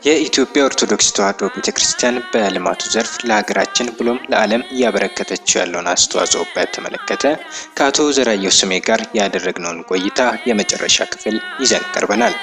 የኢትዮጵያ ኦርቶዶክስ ተዋሕዶ ቤተ ክርስቲያን በልማቱ ዘርፍ ለሀገራችን ብሎም ለዓለም እያበረከተችው ያለውን አስተዋጽኦ በተመለከተ ከአቶ ዘራየሁ ስሜ ጋር ያደረግነውን ቆይታ የመጨረሻ ክፍል ይዘን ቀርበናል።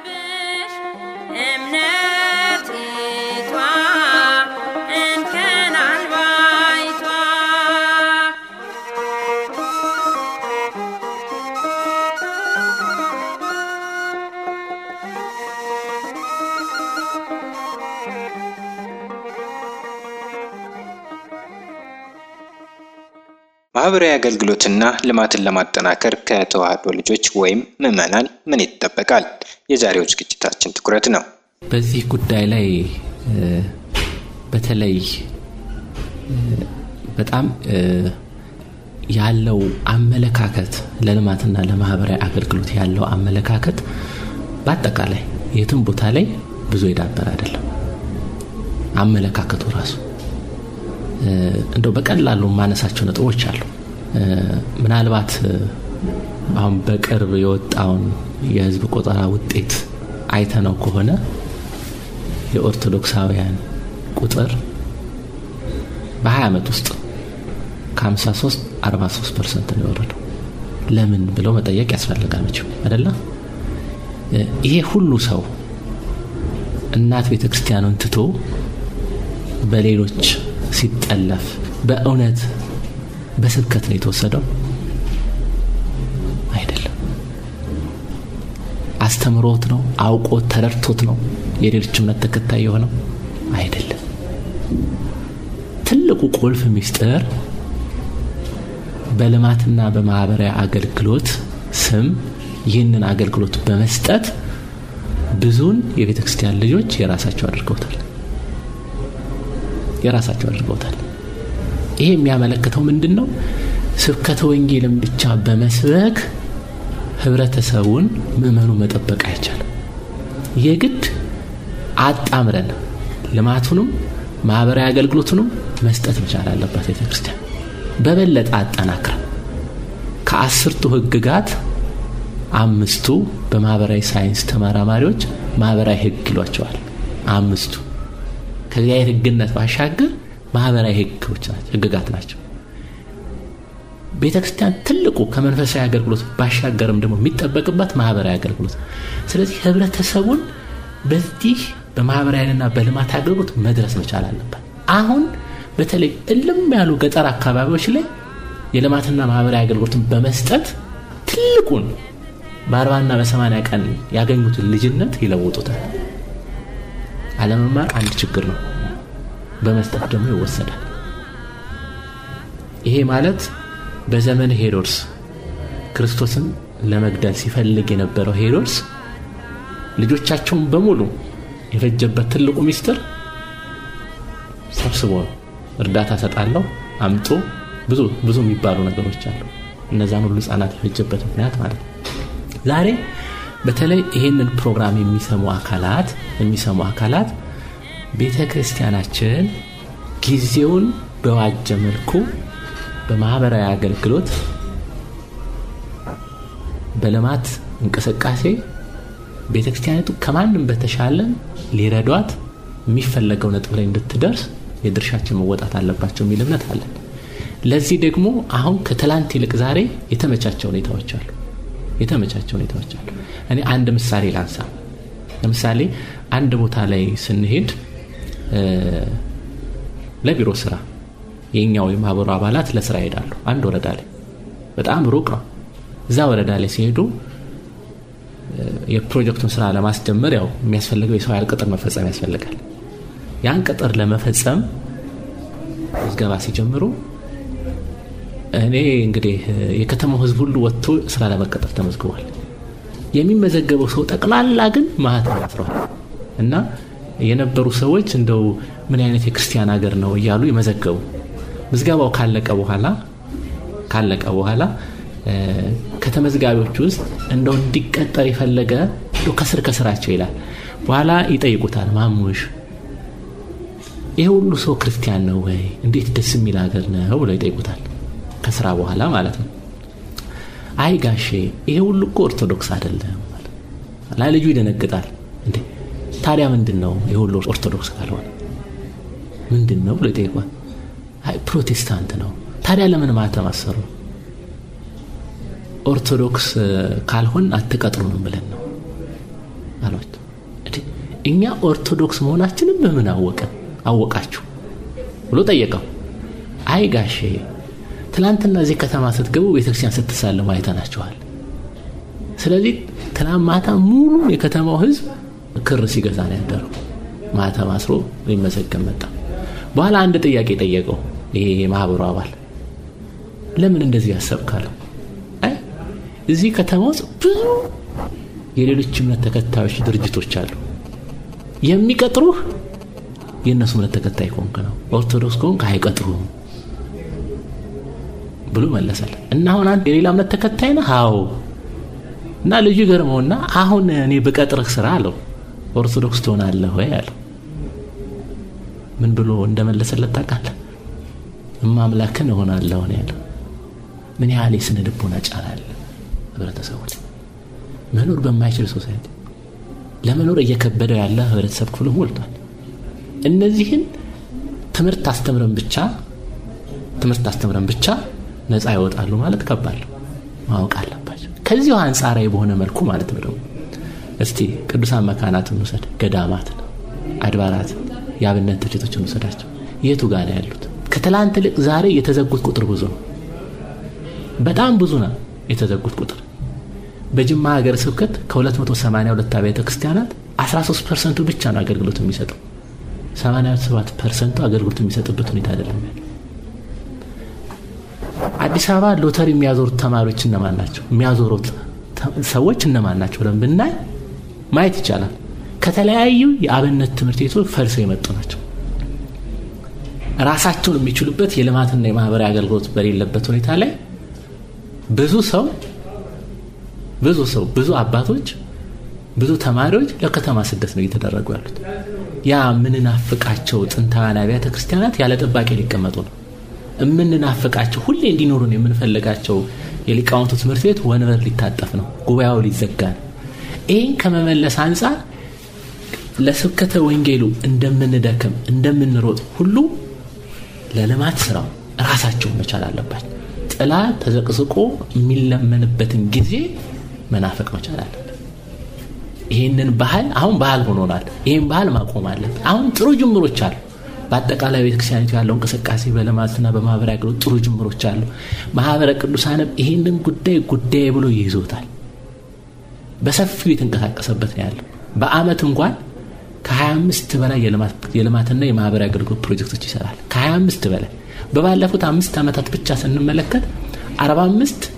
ማህበራዊ አገልግሎትና ልማትን ለማጠናከር ከተዋሕዶ ልጆች ወይም ምዕመናን ምን ይጠበቃል? የዛሬው ዝግጅታችን ትኩረት ነው። በዚህ ጉዳይ ላይ በተለይ በጣም ያለው አመለካከት ለልማትና ለማህበራዊ አገልግሎት ያለው አመለካከት በአጠቃላይ የትም ቦታ ላይ ብዙ የዳበረ አይደለም። አመለካከቱ ራሱ እንደው በቀላሉ ማነሳቸው ነጥቦች አሉ። ምናልባት አሁን በቅርብ የወጣውን የህዝብ ቆጠራ ውጤት አይተነው ከሆነ የኦርቶዶክሳውያን ቁጥር በ20 ዓመት ውስጥ ከ53 43 ፐርሰንት ነው የወረደው። ለምን ብለው መጠየቅ ያስፈልጋል መቼም አይደለ? ይሄ ሁሉ ሰው እናት ቤተ ክርስቲያኑን ትቶ በሌሎች ሲጠለፍ በእውነት በስብከት ነው የተወሰደው? አይደለም። አስተምሮት ነው አውቆት ተረድቶት ነው የሌሎች እምነት ተከታይ የሆነው? አይደለም። ትልቁ ቁልፍ ሚስጥር በልማትና በማህበራዊ አገልግሎት ስም ይህንን አገልግሎት በመስጠት ብዙን የቤተ ክርስቲያን ልጆች የራሳቸው አድርገውታል የራሳቸው አድርገውታል። ይሄ የሚያመለክተው ምንድን ነው? ስብከተ ወንጌልን ብቻ በመስበክ ህብረተሰቡን ምዕመኑ መጠበቅ አይቻልም። የግድ አጣምረን ልማቱንም ማህበራዊ አገልግሎቱንም መስጠት መቻል አለባት ቤተ ክርስቲያን በበለጠ አጠናክረን ከአስርቱ ህግጋት አምስቱ በማህበራዊ ሳይንስ ተመራማሪዎች ማህበራዊ ህግ ይሏቸዋል። አምስቱ ከእግዚአብሔር ህግነት ባሻገር ማህበራዊ ህጎች ናቸው፣ ህግጋት ናቸው። ቤተ ክርስቲያን ትልቁ ከመንፈሳዊ አገልግሎት ባሻገርም ደግሞ የሚጠበቅባት ማህበራዊ አገልግሎት። ስለዚህ ህብረተሰቡን በዚህ በማህበራዊና በልማት አገልግሎት መድረስ መቻል አለባት። አሁን በተለይ እልም ያሉ ገጠር አካባቢዎች ላይ የልማትና ማህበራዊ አገልግሎትን በመስጠት ትልቁን በአርባና በሰማንያ ቀን ያገኙትን ልጅነት ይለውጡታል። አለመማር አንድ ችግር ነው። በመስጠት ደግሞ ይወሰዳል። ይሄ ማለት በዘመን ሄሮድስ ክርስቶስን ለመግደል ሲፈልግ የነበረው ሄሮድስ ልጆቻቸውን በሙሉ የፈጀበት ትልቁ ሚስጥር ሰብስቦ ነው። እርዳታ ሰጣለሁ አምጦ ብዙ ብዙ የሚባሉ ነገሮች አሉ። እነዛን ሁሉ ህጻናት የፈጀበት ምክንያት ማለት ነው። ዛሬ በተለይ ይህንን ፕሮግራም የሚሰሙ አካላት የሚሰሙ አካላት ቤተ ክርስቲያናችን ጊዜውን በዋጀ መልኩ በማህበራዊ አገልግሎት በልማት እንቅስቃሴ ቤተ ክርስቲያኒቱ ከማንም በተሻለ ሊረዷት የሚፈለገው ነጥብ ላይ እንድትደርስ የድርሻችን መወጣት አለባቸው የሚል እምነት አለን። ለዚህ ደግሞ አሁን ከትላንት ይልቅ ዛሬ የተመቻቸ ሁኔታዎች አሉ። የተመቻቸ ሁኔታዎች አሉ። እኔ አንድ ምሳሌ ላንሳ። ለምሳሌ አንድ ቦታ ላይ ስንሄድ ለቢሮ ስራ የኛው የማህበሩ አባላት ለስራ ይሄዳሉ። አንድ ወረዳ ላይ በጣም ሩቅ ነው። እዛ ወረዳ ላይ ሲሄዱ የፕሮጀክቱን ስራ ለማስጀመር ያው የሚያስፈልገው የሰው ኃይል ቅጥር መፈጸም ያስፈልጋል። ያን ቅጥር ለመፈጸም ምዝገባ ሲጀምሩ እኔ እንግዲህ የከተማው ህዝብ ሁሉ ወጥቶ ስራ ለመቀጠር ተመዝግቧል። የሚመዘገበው ሰው ጠቅላላ ግን ማህተም አስረዋል እና የነበሩ ሰዎች እንደው ምን አይነት የክርስቲያን ሀገር ነው እያሉ የመዘገቡ ምዝገባው ካለቀ በኋላ ካለቀ በኋላ ከተመዝጋቢዎች ውስጥ እንደው እንዲቀጠር የፈለገ ከስር ከስራቸው ይላል። በኋላ ይጠይቁታል። ማሙሽ ይሄ ሁሉ ሰው ክርስቲያን ነው ወይ? እንዴት ደስ የሚል ሀገር ነው ብለው ይጠይቁታል። ከስራ በኋላ ማለት ነው። አይ ጋሼ ይሄ ሁሉ እኮ ኦርቶዶክስ አይደለም። ላ ልጁ ይደነግጣል። እንዴ ታዲያ ምንድን ነው የሁሉ ኦርቶዶክስ ካልሆነ ምንድን ነው ብሎ ይጠይቋል። አይ ፕሮቴስታንት ነው። ታዲያ ለምን ማተም አሰሩ? ኦርቶዶክስ ካልሆን አትቀጥሩንም ብለን ነው አሏት። እኛ ኦርቶዶክስ መሆናችንም በምን አወቀን አወቃችሁ ብሎ ጠየቀው። አይ ጋሼ ትላንትና እዚህ ከተማ ስትገቡ ቤተክርስቲያን ስትሳለሙ አይተናችኋል። ስለዚህ ትናንት ማታ ሙሉ የከተማው ህዝብ ክር ሲገዛ ነው ያደረው። ማታ ማስሮ ሊመሰገን መጣ። በኋላ አንድ ጥያቄ ጠየቀው። ይሄ የማህበሩ አባል ለምን እንደዚህ ያሰብካለሁ? አይ እዚህ ከተማ ውስጥ ብዙ የሌሎች እምነት ተከታዮች ድርጅቶች አሉ። የሚቀጥሩህ የእነሱ እምነት ተከታይ ከሆንክ ነው። ኦርቶዶክስ ከሆንክ አይቀጥሩህም ብሎ መለሰል እና አሁን አንድ የሌላ እምነት ተከታይ ነህ? አዎ። እና ልጁ ገርመውና አሁን እኔ ብቀጥርህ ስራ አለው ኦርቶዶክስ ትሆናለህ ወይ አለው። ምን ብሎ እንደመለሰለት ታውቃለህ? እማምላክን እሆናለሁ ነው ያለው። ምን ያህል የስነ ልቦና ጫና አለ ህብረተሰቡ ላይ መኖር በማይችል ሶሳይቲ ለመኖር እየከበደው ያለ ህብረተሰብ ክፍል ሞልቷል። እነዚህን ትምህርት አስተምረን ብቻ ትምህርት አስተምረን ብቻ ነፃ ይወጣሉ ማለት ከባድ ነው። ማወቅ አለባቸው። ከዚሁ አንጻራዊ በሆነ መልኩ ማለት ነው ደግሞ እስቲ ቅዱሳን መካናት እንውሰድ፣ ገዳማትን፣ አድባራትን፣ የአብነት ድርጅቶች እንውሰዳቸው። የቱ ጋር ነው ያሉት? ከትላንት ይልቅ ዛሬ የተዘጉት ቁጥር ብዙ ነው። በጣም ብዙ ነው የተዘጉት ቁጥር። በጅማ ሀገር ስብከት ከ282 አብያተ ክርስቲያናት 13 ፐርሰንቱ ብቻ ነው አገልግሎት የሚሰጠው። 87 ፐርሰንቱ አገልግሎት የሚሰጥበት ሁኔታ አይደለም ያለው። አዲስ አበባ ሎተሪ የሚያዞሩት ተማሪዎች እነማን ናቸው? የሚያዞሩት ሰዎች እነማን ናቸው ብለን ብናይ ማየት ይቻላል። ከተለያዩ የአብነት ትምህርት ቤቶች ፈልሰው የመጡ ናቸው። ራሳቸውን የሚችሉበት የልማትና የማህበራዊ አገልግሎት በሌለበት ሁኔታ ላይ ብዙ ሰው ብዙ ሰው ብዙ አባቶች ብዙ ተማሪዎች ለከተማ ስደት ነው እየተደረጉ ያሉት። ያ የምንናፍቃቸው ጥንታውያን አብያተ ክርስቲያናት ያለ ጥባቄ ሊቀመጡ ነው። የምንናፍቃቸው ሁሌ እንዲኖሩን የምንፈልጋቸው የሊቃውንቱ ትምህርት ቤት ወንበር ሊታጠፍ ነው፣ ጉባኤው ሊዘጋ ነው። ይህን ከመመለስ አንጻር ለስብከተ ወንጌሉ እንደምንደክም እንደምንሮጥ ሁሉ ለልማት ስራው ራሳቸውን መቻል አለባቸው። ጥላ ተዘቅዝቆ የሚለመንበትን ጊዜ መናፈቅ መቻል አለበት። ይህንን ባህል አሁን ባህል ሆኖናል። ይህን ባህል ማቆም አለብን። አሁን ጥሩ ጅምሮች አሉ። በአጠቃላይ ቤተክርስቲያኒቱ ያለው እንቅስቃሴ በልማትና በማህበራዊ አገልግሎት ጥሩ ጅምሮች አሉ። ማህበረ ቅዱሳንም ይህንን ጉዳይ ጉዳይ ብሎ ይይዞታል። በሰፊው የተንቀሳቀሰበት ነው ያለው። በአመት እንኳን ከ25 በላይ የልማትና የማህበራዊ አገልግሎት ፕሮጀክቶች ይሰራል። ከ25 በላይ በባለፉት አምስት ዓመታት ብቻ ስንመለከት 45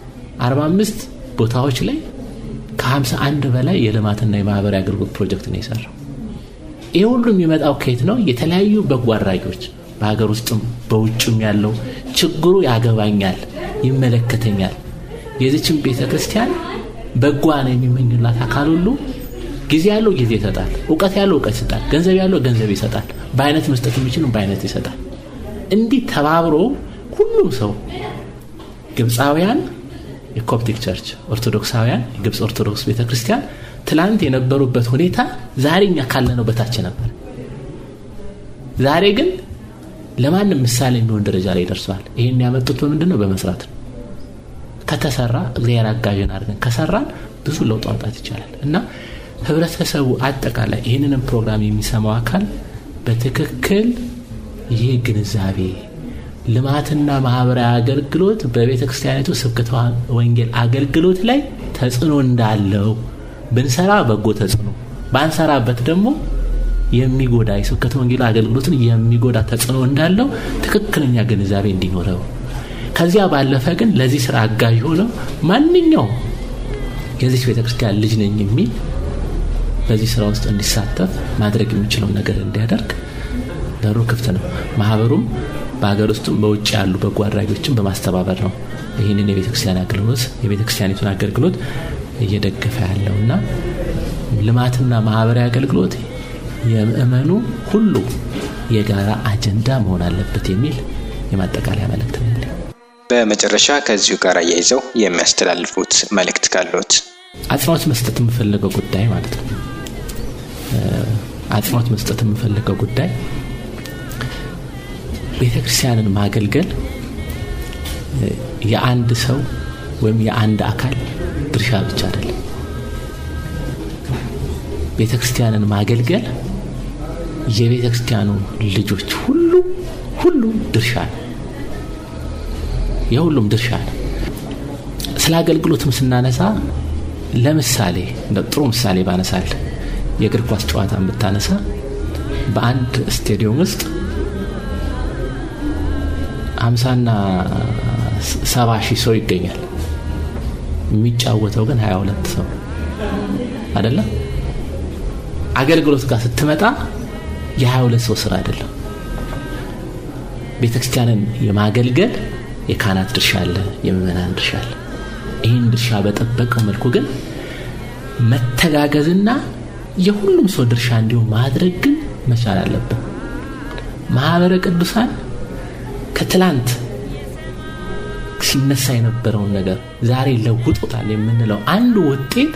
45 ቦታዎች ላይ ከ51 በላይ የልማትና የማህበራዊ አገልግሎት ፕሮጀክት ነው የሰራው። ይህ ሁሉ የሚመጣው ከየት ነው? የተለያዩ በጎ አድራጊዎች በሀገር ውስጥም በውጭም ያለው ችግሩ ያገባኛል፣ ይመለከተኛል፣ የዚችን ቤተ ክርስቲያን በጓን የሚመኙላት አካል ሁሉ ጊዜ ያለው ጊዜ ይሰጣል፣ እውቀት ያለው እውቀት ይሰጣል፣ ገንዘብ ያለው ገንዘብ ይሰጣል፣ በአይነት መስጠት የሚችል በአይነት ይሰጣል። እንዲህ ተባብሮ ሁሉም ሰው ግብፃውያን የኮፕቲክ ቸርች ኦርቶዶክሳውያን የግብፅ ኦርቶዶክስ ቤተ ክርስቲያን ትላንት የነበሩበት ሁኔታ ዛሬ እኛ ካለነው በታች ነበር። ዛሬ ግን ለማንም ምሳሌ የሚሆን ደረጃ ላይ ደርሰዋል። ይህን ያመጡት በምንድን ነው? በመስራት ነው። ከተሰራ እግዚአብሔር አጋዥን አድርገን ከሰራን ብዙ ለውጥ ማምጣት ይቻላል እና ህብረተሰቡ አጠቃላይ ይህንንም ፕሮግራም የሚሰማው አካል በትክክል ይህ ግንዛቤ ልማትና ማህበራዊ አገልግሎት በቤተ ክርስቲያኒቱ ስብከተ ወንጌል አገልግሎት ላይ ተጽዕኖ እንዳለው ብንሰራ በጎ ተጽዕኖ ባንሰራበት ደግሞ የሚጎዳ የስብከተ ወንጌል አገልግሎትን የሚጎዳ ተጽዕኖ እንዳለው ትክክለኛ ግንዛቤ እንዲኖረው ከዚያ ባለፈ ግን ለዚህ ስራ አጋዥ ሆነው ማንኛውም የዚች ቤተ ክርስቲያን ልጅ ነኝ የሚል በዚህ ስራ ውስጥ እንዲሳተፍ ማድረግ የሚችለውን ነገር እንዲያደርግ በሩ ክፍት ነው። ማህበሩም በሀገር ውስጥም በውጭ ያሉ በጎ አድራጊዎችን በማስተባበር ነው ይህንን የቤተ ክርስቲያን አገልግሎት የቤተ ክርስቲያኒቱን አገልግሎት እየደገፈ ያለው እና ልማትና ማህበራዊ አገልግሎት የምእመኑ ሁሉ የጋራ አጀንዳ መሆን አለበት የሚል የማጠቃለያ መልእክት ነው ያለኝ። በመጨረሻ ከዚሁ ጋር አያይዘው የሚያስተላልፉት መልእክት ካሉት? አጽንኦት መስጠት የምፈልገው ጉዳይ ማለት ነው አጽንኦት መስጠት የምፈልገው ጉዳይ ቤተ ክርስቲያንን ማገልገል የአንድ ሰው ወይም የአንድ አካል ድርሻ ብቻ አይደለም። ቤተ ክርስቲያንን ማገልገል የቤተ ክርስቲያኑ ልጆች ሁሉ ሁሉ ድርሻ ነው። የሁሉም ድርሻ ነው። ስለ አገልግሎትም ስናነሳ ለምሳሌ እንደ ጥሩ ምሳሌ ባነሳል የእግር ኳስ ጨዋታን ብታነሳ በአንድ ስቴዲየም ውስጥ ሀምሳና ሰባ ሺህ ሰው ይገኛል። የሚጫወተው ግን ሀያ ሁለት ሰው አይደለም። አገልግሎት ጋር ስትመጣ የሀያ ሁለት ሰው ስራ አይደለም። ቤተ ክርስቲያንን የማገልገል የካህናት ድርሻ አለ፣ የምእመናን ድርሻ አለ። ይህን ድርሻ በጠበቀው መልኩ ግን መተጋገዝና የሁሉም ሰው ድርሻ እንዲሁም ማድረግ ግን መቻል አለብን። ማህበረ ቅዱሳን ከትላንት ሲነሳ የነበረውን ነገር ዛሬ ለውጦታል የምንለው አንዱ ውጤት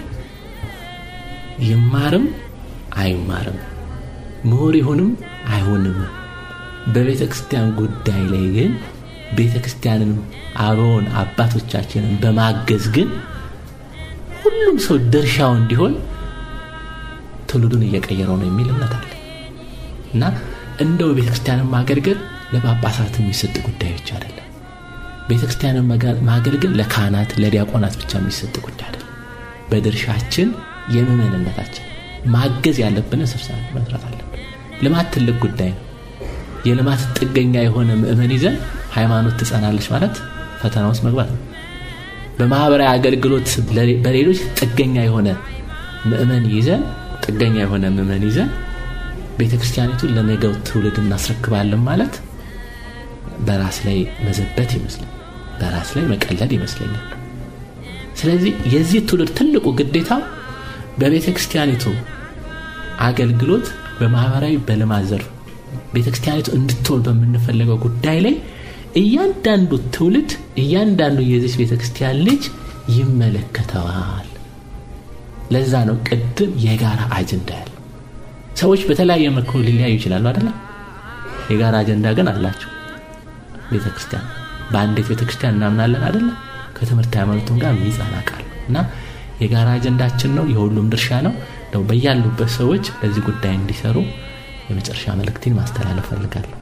ይማርም አይማርም ምሁር ይሁንም አይሆንም በቤተ ክርስቲያን ጉዳይ ላይ ግን ቤተ ክርስቲያንን አበውን አባቶቻችንን በማገዝ ግን ሁሉም ሰው ድርሻው እንዲሆን ትውልዱን እየቀየረው ነው የሚል እምነት አለ እና እንደው ቤተ ክርስቲያንን ማገልገል ለጳጳሳት የሚሰጥ ጉዳይ ብቻ አይደለም። ቤተ ክርስቲያንን ማገልገል ለካህናት ለዲያቆናት ብቻ የሚሰጥ ጉዳይ አይደለም። በድርሻችን የምእመንነታችን ማገዝ ያለብንን ስብሰባ መስራት አለብን። ልማት ትልቅ ጉዳይ ነው። የልማት ጥገኛ የሆነ ምእመን ይዘን ሃይማኖት ትጸናለች ማለት ፈተና ውስጥ መግባት ነው። በማህበራዊ አገልግሎት በሌሎች ጥገኛ የሆነ ምእመን ይዘን ጥገኛ የሆነ ምእመን ይዘን ቤተ ክርስቲያኒቱን ለነገው ትውልድ እናስረክባለን ማለት በራስ ላይ መዘበት ይመስላል፣ በራስ ላይ መቀለድ ይመስለኛል። ስለዚህ የዚህ ትውልድ ትልቁ ግዴታው በቤተ ክርስቲያኒቱ አገልግሎት በማህበራዊ በልማት ዘርፍ ቤተ ክርስቲያኒቱ እንድትወል በምንፈልገው ጉዳይ ላይ እያንዳንዱ ትውልድ እያንዳንዱ የዚች ቤተ ክርስቲያን ልጅ ይመለከተዋል። ለዛ ነው ቅድም የጋራ አጀንዳ ያለ ሰዎች በተለያየ መልኩ ሊለያዩ ይችላሉ አይደለም። የጋራ አጀንዳ ግን አላቸው። ቤተ ክርስቲያን በአንዲት ቤተ ክርስቲያን እናምናለን አይደለም። ከትምህርት ሃይማኖቱም ጋር የሚጸና ቃል እና የጋራ አጀንዳችን ነው፣ የሁሉም ድርሻ ነው። በያሉበት ሰዎች ለዚህ ጉዳይ እንዲሰሩ የመጨረሻ መልእክቴን ማስተላለፍ ፈልጋለሁ።